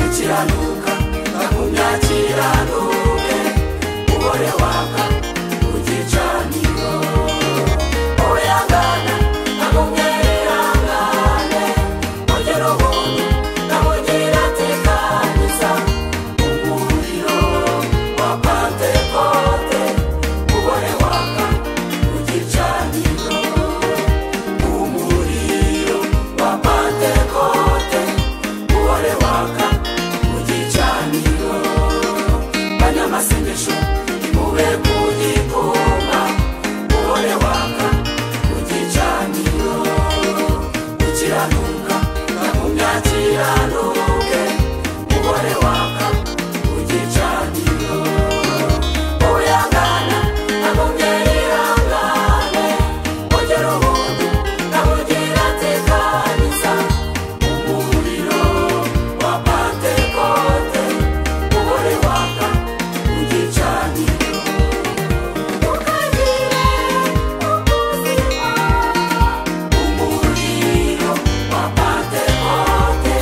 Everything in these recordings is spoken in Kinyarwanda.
gukiranuka kagumya kiranuke umugore waka ugicaniro uyangana kagumya yirangane ugera ubuntu kabugira atekaniza umuriro wa pantekote umugore waka ugicaniro umuriro wa pantekote umugore waka ugicaniro banyamasengesho imube ku gikoma umugore waka ugicaniro ukiranuka kagumya kiranuke umugore waka ugicaniro uyangana kagumya yirangane ugera ubuntu kabugira atekaniza umuriro wa pantekote umugore waka ugicaniro ukagire ubuzima umuriro wa pantekote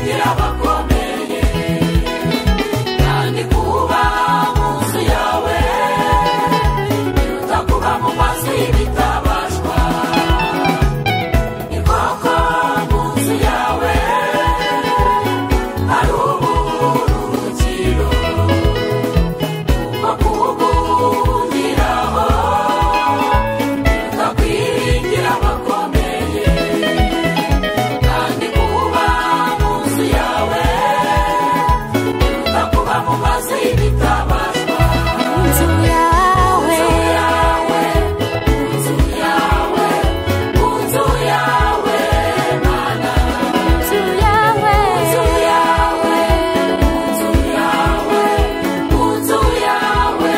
nyirabakomeye kandi kuba munsi yawe biruta kuba mu mazi bitabashwa inkoko munsi yawe hari uburuhukiro kuba kuwugundiraho biruta kwiringira abakomeye kandi kuba munsi yawe biruta kuba mu mazi bitabashwa inzu yawe inzu yawe inzu yawe inzu yawe mana inzu yawe inzu yawe inzu yawe inzu yawe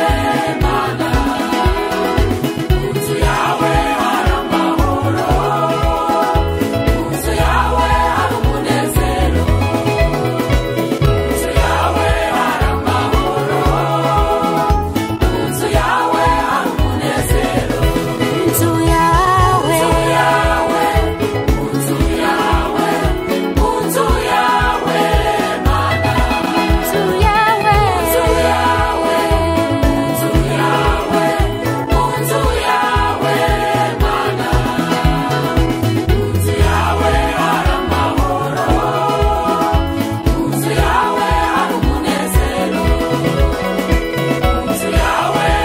mana inzu yawe hari amahoro inzu yawe hari umunezero inzu yawe hari amahoro inzu yawe hari umunezero inzu yawe inzu yawe inzu yawe inzu yawe mana inzu yawe Inzu yawe, inzu yawe, inzu yawe, mana. Inzu yawe hari amahoro, inzu yawe hari umunezero. Inzu yawe hari amahoro, inzu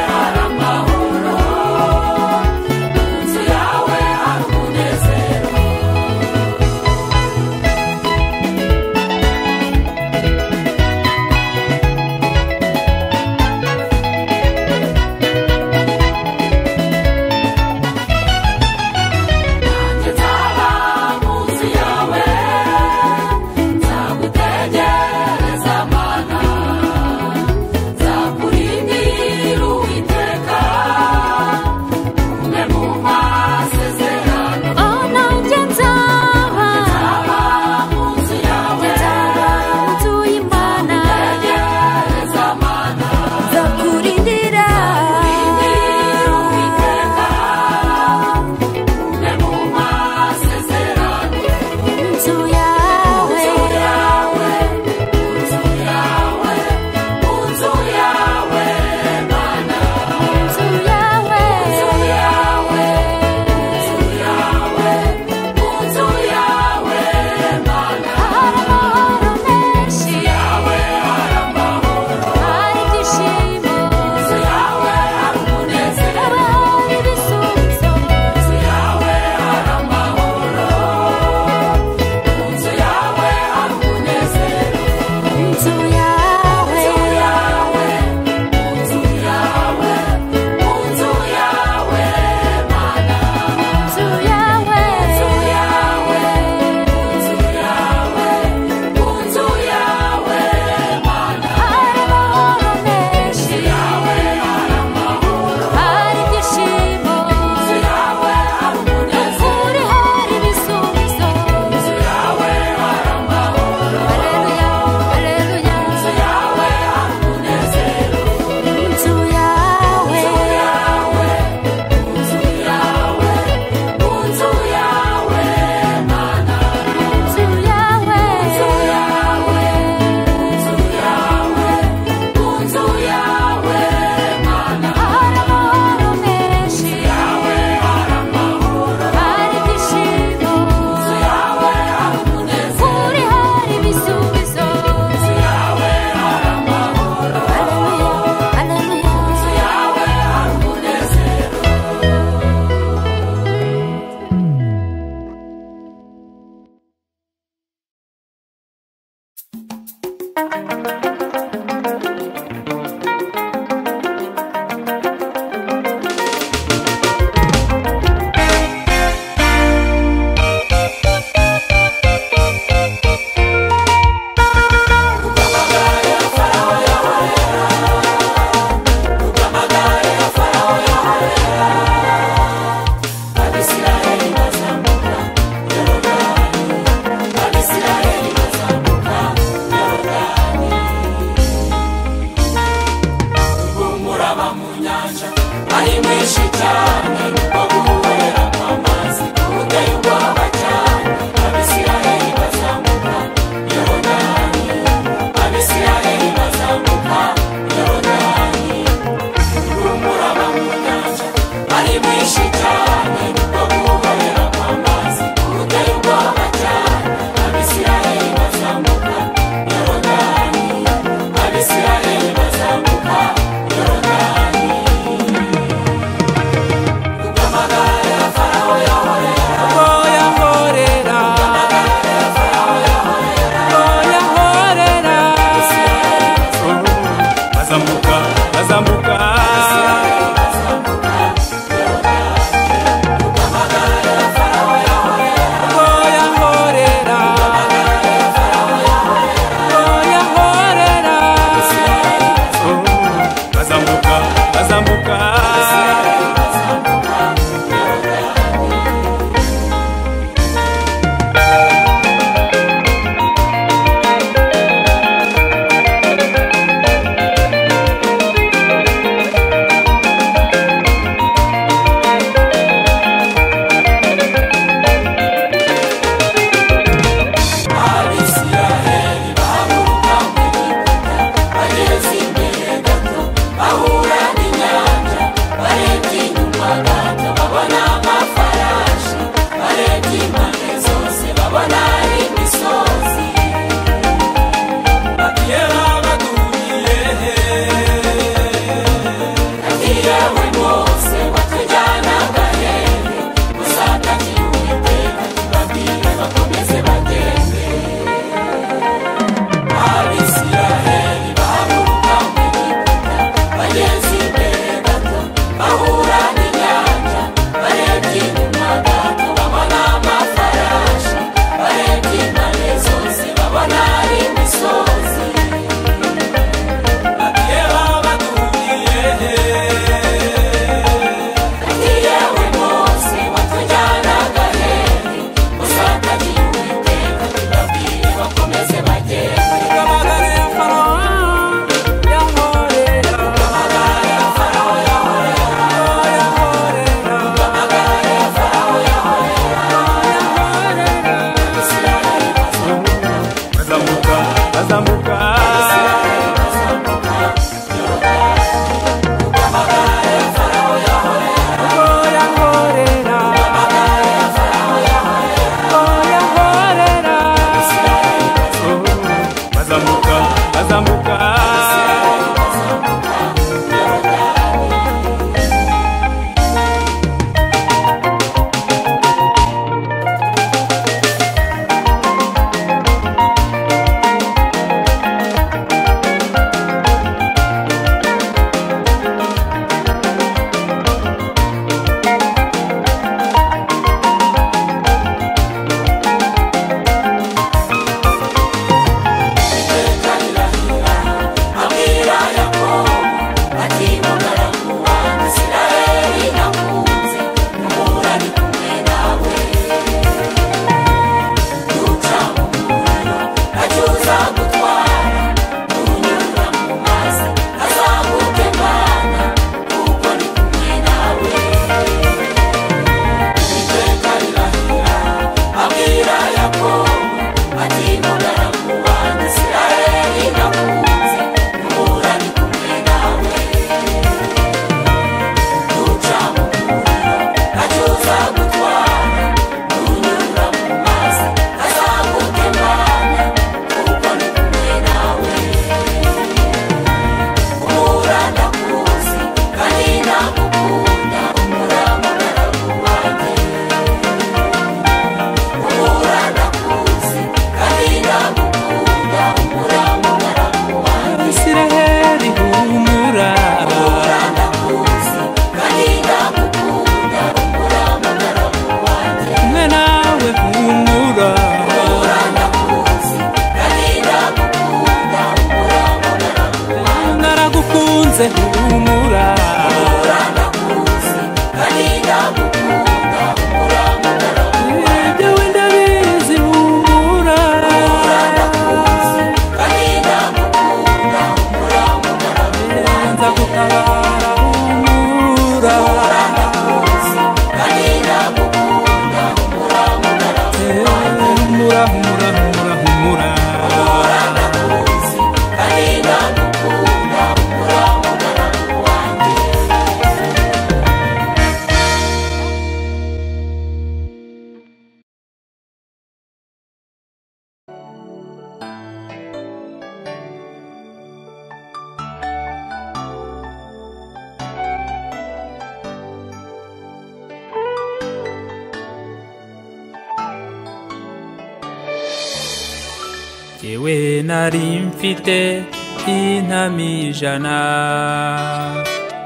yawe hari umunezero. Nanjye nzaba munsi yawe nzagutegereza mana nzakurindira uwiteka umwe mu masezerano ono njye nzaba nzaba munsi yawe inzu y'imana nzagutegereza mana nzakurindira nzakurindira uwiteka umwe mu masezerano inzu yawe Inzu yawe, inzu yawe, inzu yawe, mana. Inzu inzu yawe yawe, inzu yawe, inzu yawe, mana. hari amahoro menshi Inzu yawe hari amahoro, hari ibyishimo inzu yawe hari umunezero, haba hari ibisubizo inzu yawe hari amahoro, inzu yawe hari umunezero. inzu yawe Inzu yawe, inzu yawe, inzu yawe, mana. inzu yawe Inzu yawe, inzu yawe, inzu yawe, mana. hari amahoro menshi Inzu yawe hari amahoro, inzu yawe hari umunezero, inzu yawe hari amahoro, inzu yawe hari umunezero, inzu yawe, inzu yawe, inzu yawe, mana. hari ibyishimo kuri hari ibisubizo haleluya haleluya inzu yawe inzu yawe Inzu yawe, inzu yawe, inzu yawe, mana. Inzu hari amahoro menshi yawe hari amahoro, hari inzu yawe ibyishimo hari umunezero, kuri hari ibisubizo inzu yawe hari amahoro, haleluya haleluya inzu yawe hari umunezero. Abisirayeli bazamuka Yorodani yewe nari mfite intami ijana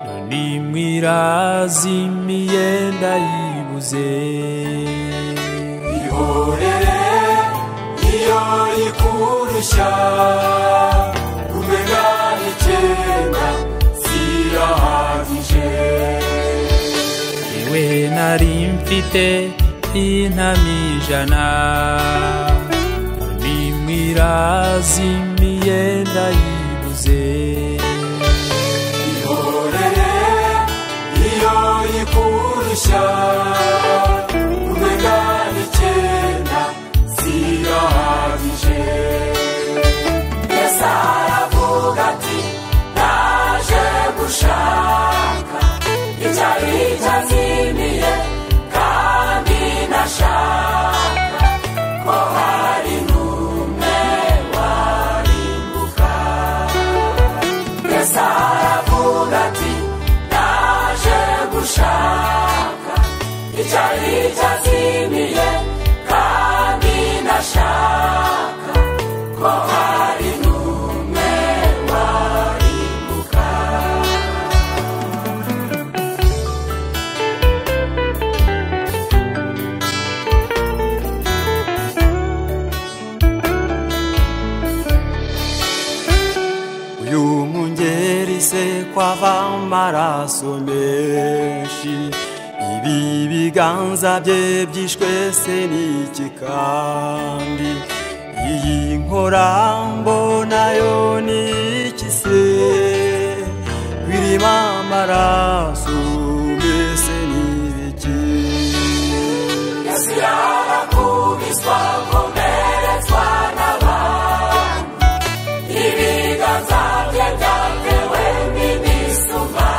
none mwirazimiye ndayibuze ihorere niyo ikurushya umenya icyenda zirahagije yewe nari mfite intami ijana none mwirazimiye ndayibuze ihorere niyo ikurushya umenya icyenda zirahagije mbese aravuga ati naje gushaka icyari cyazimiye kandi nashaka ko hari n'umwe warimbuka mbese aravuga ati naje gushaka icyari cyazimiye kandi nashaka ko hari n'umwe warimbuka uyu mwungeri se kwava amaraso menshi ibi biganza bye byishwe se n'iki kandi iyi nkora mbonayo ni iki se birimo amaraso mbese ni ibiki yesu yarakubiswa akomeretswa n'abantu ibiganza bye byatewe n'imisumba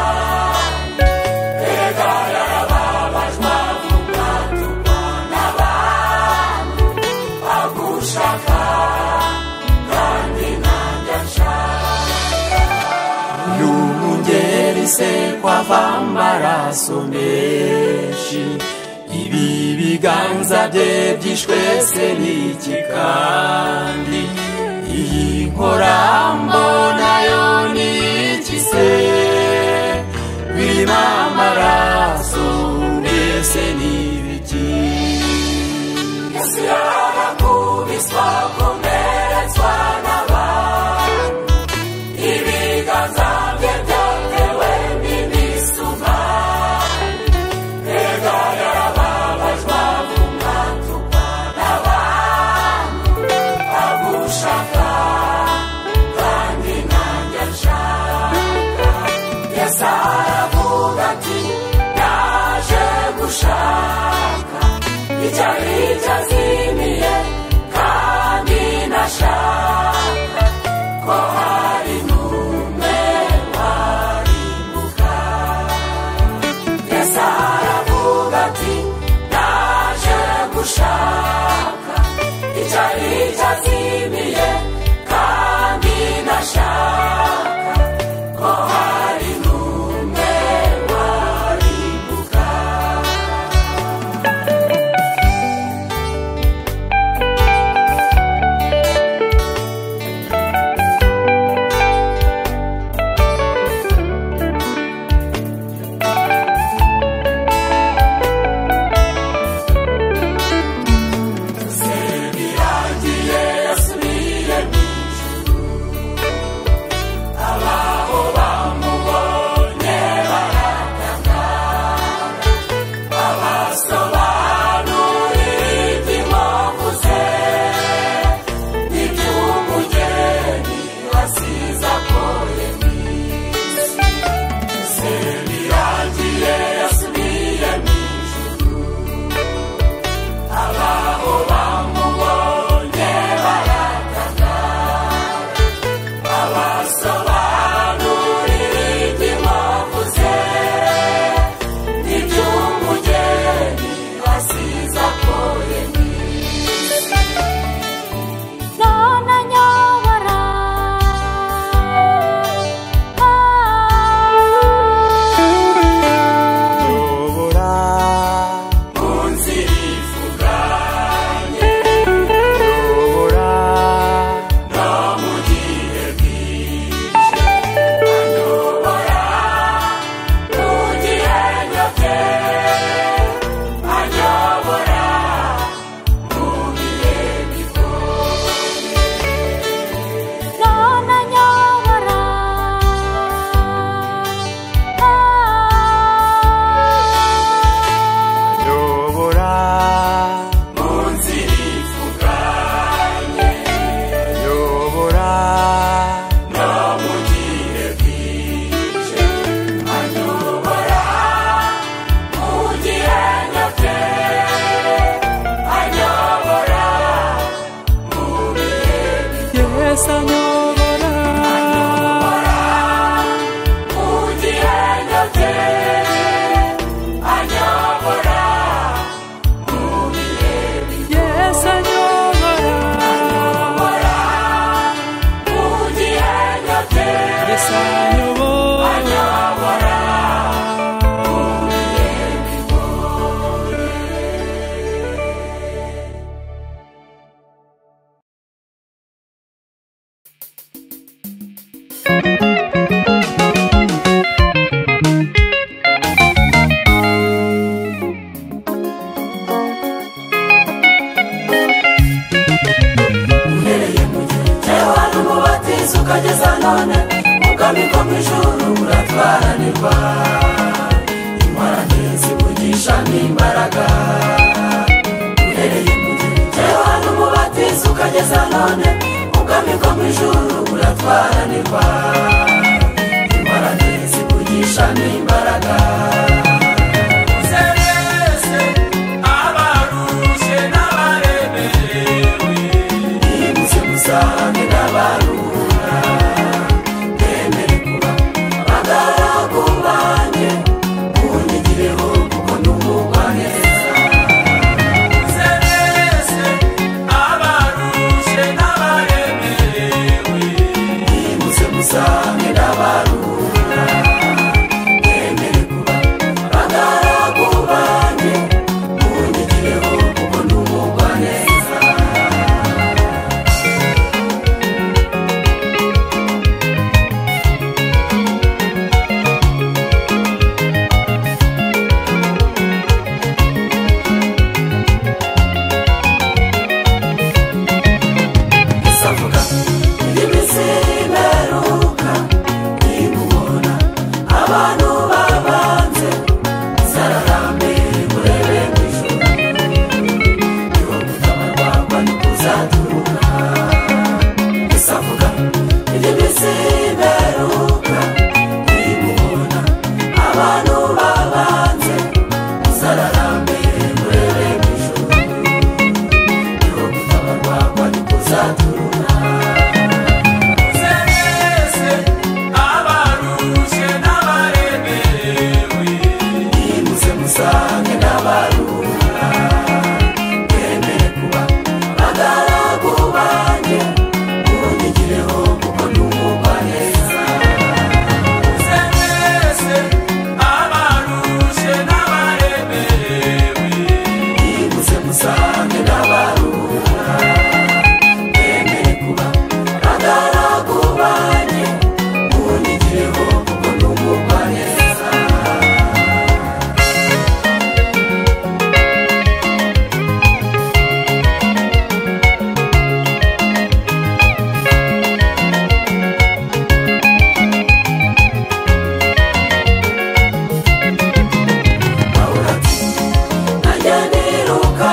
mbega yarababajwe avugatukwa n'abantu agushaka kandi nanjye anshaka Yungeri se kwava amaraso menshi Ibi biganza bye byishwe se n'iki kandi Iyi nkora mbona yo ni iki se Birimo amaraso mbese ni ibiki yesu yarakubiswa akomeretswa n'abantu ibiganza bye byatewe n'imisuma mbega yarababajwe avuga tukwa n'abantu yesu anyobora yesu anyobora yesu anyobora uhereye mu gihe yewe wari umubatizo ukageza none ukamikwa mu ijuru uratwaranirwa ingorane zivugisha n'imbaraga uhereye mu gihe yewe wari umubatizo ukageza none ukamikwa mu ijuru uratwaranirwa ingorane zivugisha n'imbaraga Zerese abaruje n'abaremerewe nibutse musange n'abarura nemere kuba abagaragu banjye munyigireho kuko numugwa neza muze mwese abaruje n'abaremerewe nibutse musange n'abarura nemere kuba abagaragu banjye munyigireho kuko numugwa neza isavuga iminsi imeruka nimubona abantu babanze zararambere murebe mu ijuru niho gutabarwagwa no kuzaturuka isavuga iminsi imeruka nimubona abantu babanze zararambere murebe mu ijuru niho gutabarwagwa no kuzaturuka musange n'abarura bemere kuba abagaragu banjye munyigireho kuko numva neza nimutse musange n'abarura bemere kuba abagaragu banjye munyigireho kuko numva neza Pawulo ati najya niruka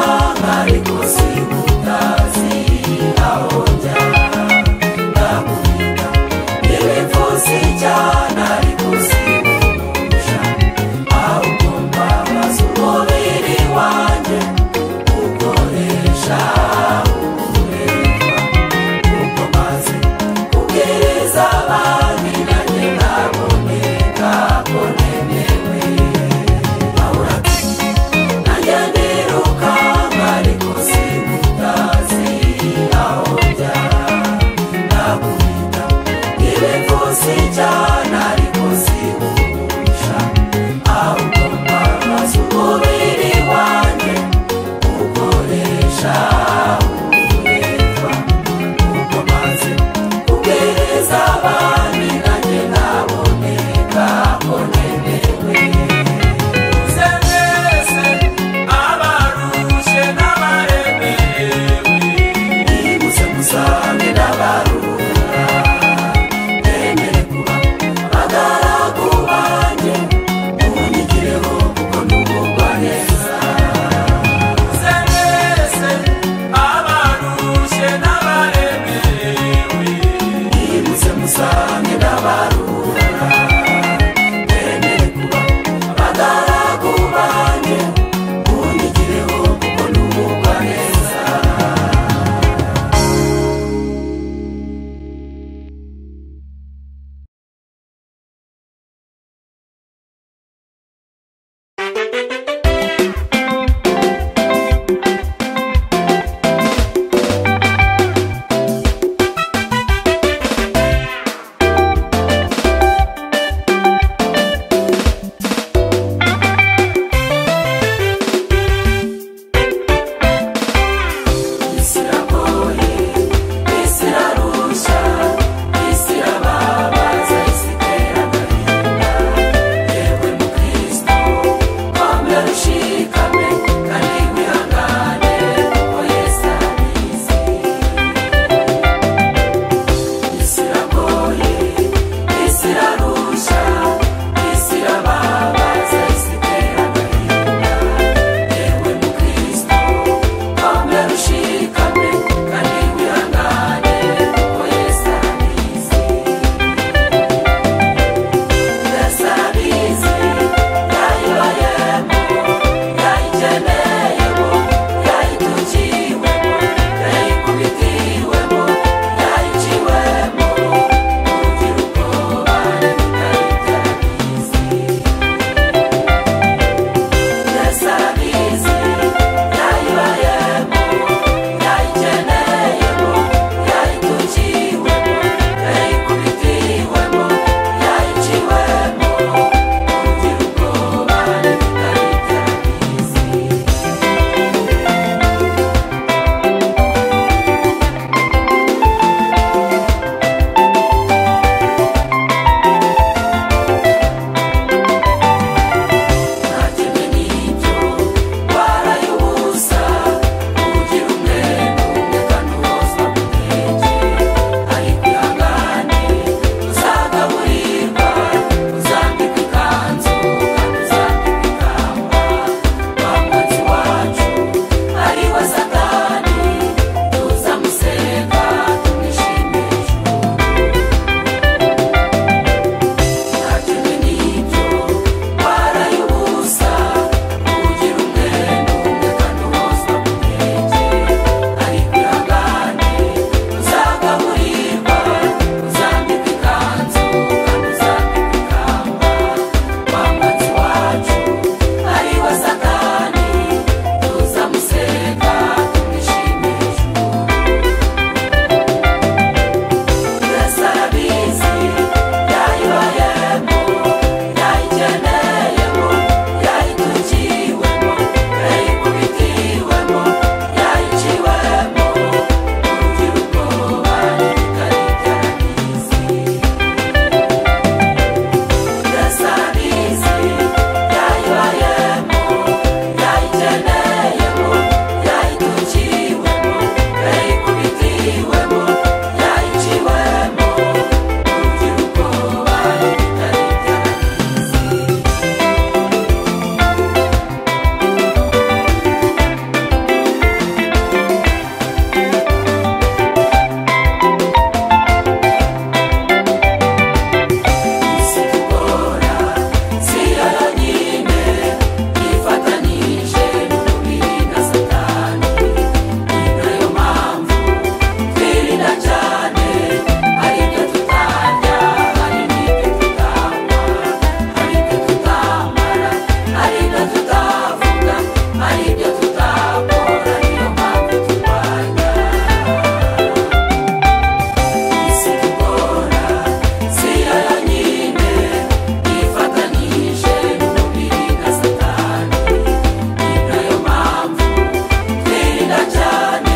ariko sinkutazi aho njya ndakubwira nibipfusi cyane ariko sinkumusha aho ugomba maze umubiri wanjye ukoresha uwureba kuko maze kubwiriza abandi nanjye naboneka bonemewe cyane ariko sibumusha ahubwo mpabaza umubiri wanjye ukoresha uburetwa kuko maze kubwiriza abandi nanjye naboneka bonemewe Nimutse musange n'abarura, bemere kuba abagaragu cyane hari ibyo tutarya hari n'ibyo tutamara hari ibyo tutamara hari ibyo tutavuga hari ibyo tutakora niyo mpamvu turwanya isi dukora si yo yonyine yifatanyije n'umubiri na satani ni nayo mpamvu twirinda cyane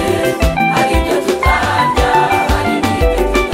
hari ibyo tutarya hari n'ibyo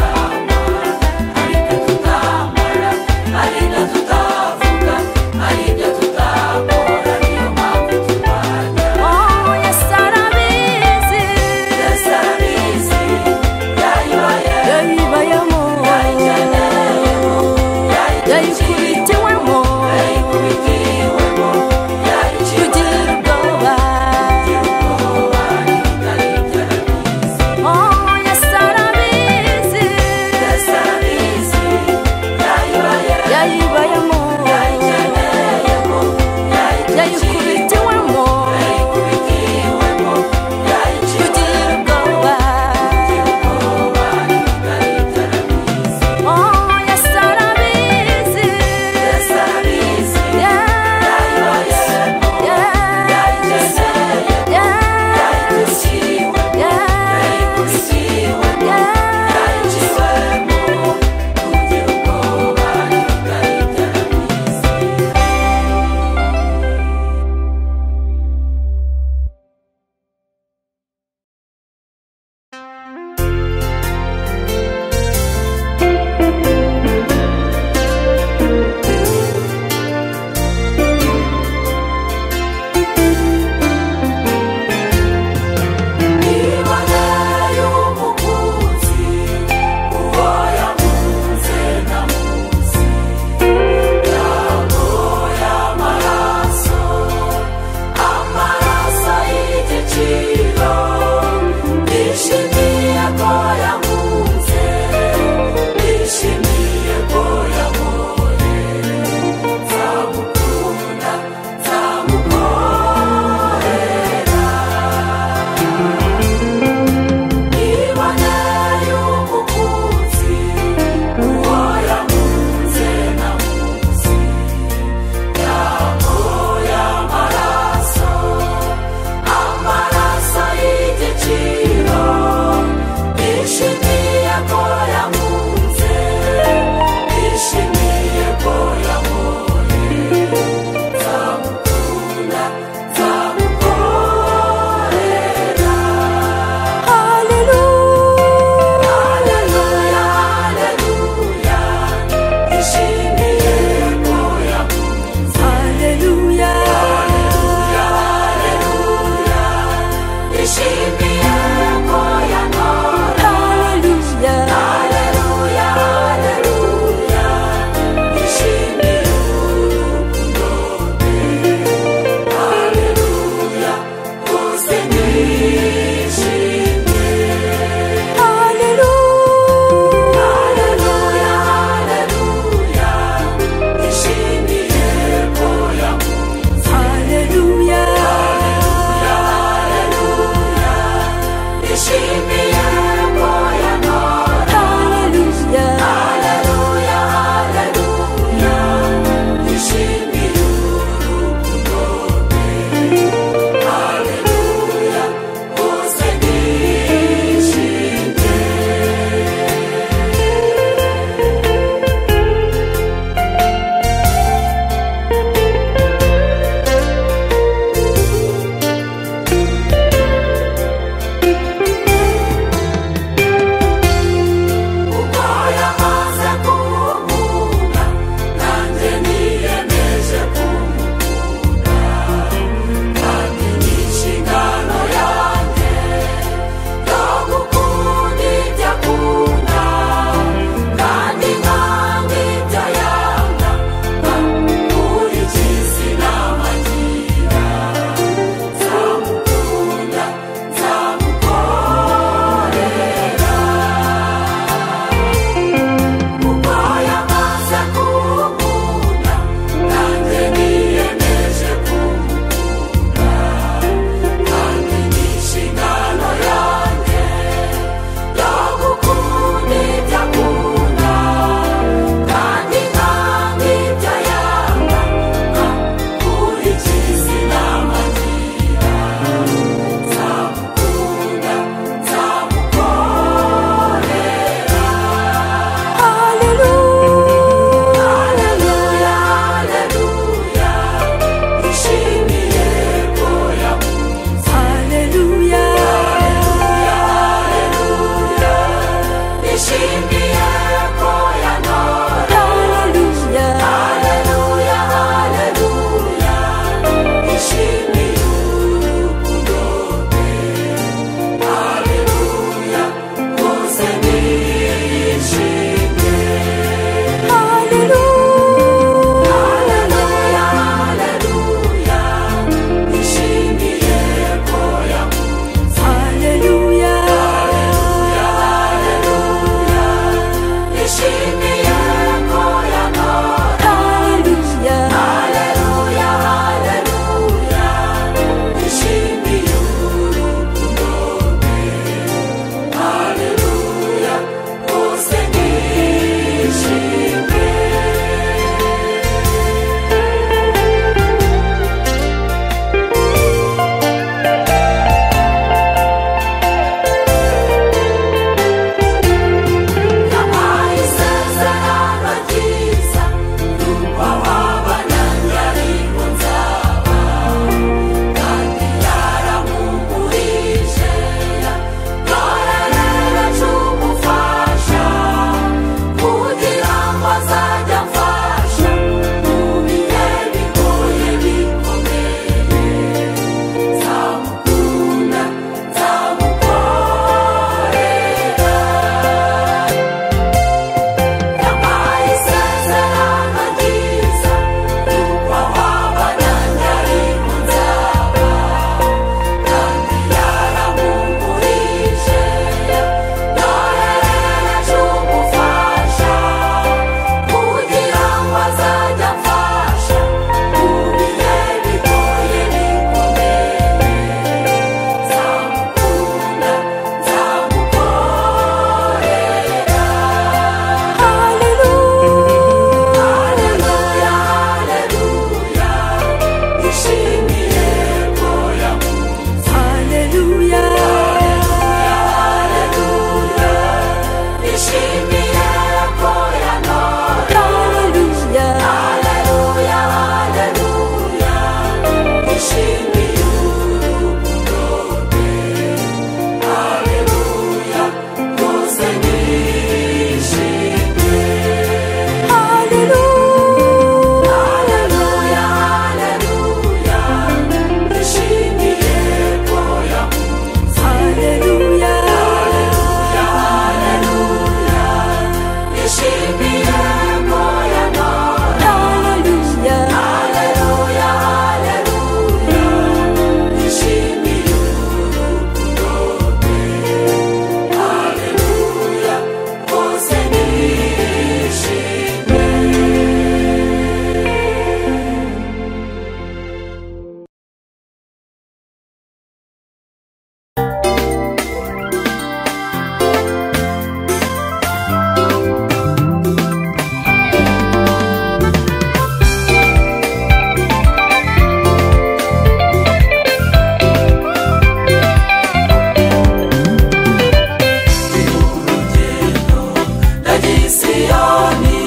siyoni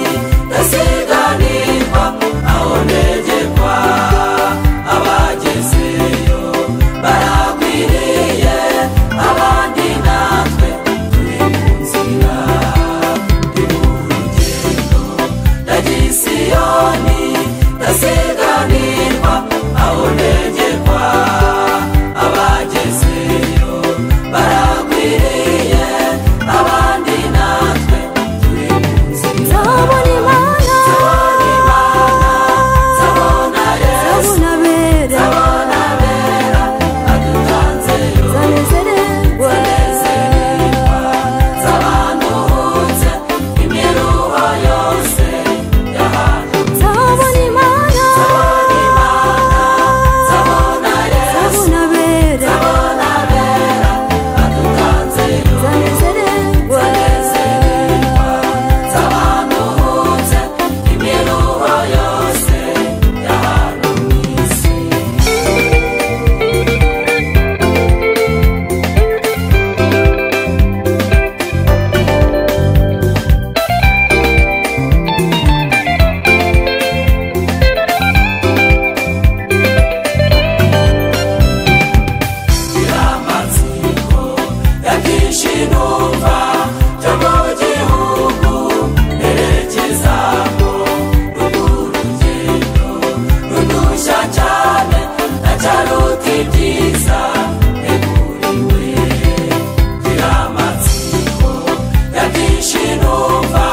isiganirwa aho negekwa abagezeyo baragwiriye abandi natwe turi mu nzira turi mu rugendo ndagisiyoni ndasiganirwa aho negekwa abagezeyo baragwiriye abandi natwe turi mu nzira Zabona Imana, zabona yesu zabona zabona abera, bera adutanzeyo zanezererwa. zanezererwa zabanuhutse imiruho yose y'ahantu Zabona Imana, zabona imana zabona yesu zabona abera, zabona bera adutanzeyo zanezererwa. zanezererwa zabanuhutse imiruho yose y'ahantu mu isi amatsiko ya byinshi numva byo mu gihugu nerekezamo runo rugendo rudushya cyane ndacaruta ibyiza neguriwe gira amatsiko ya byinshi numva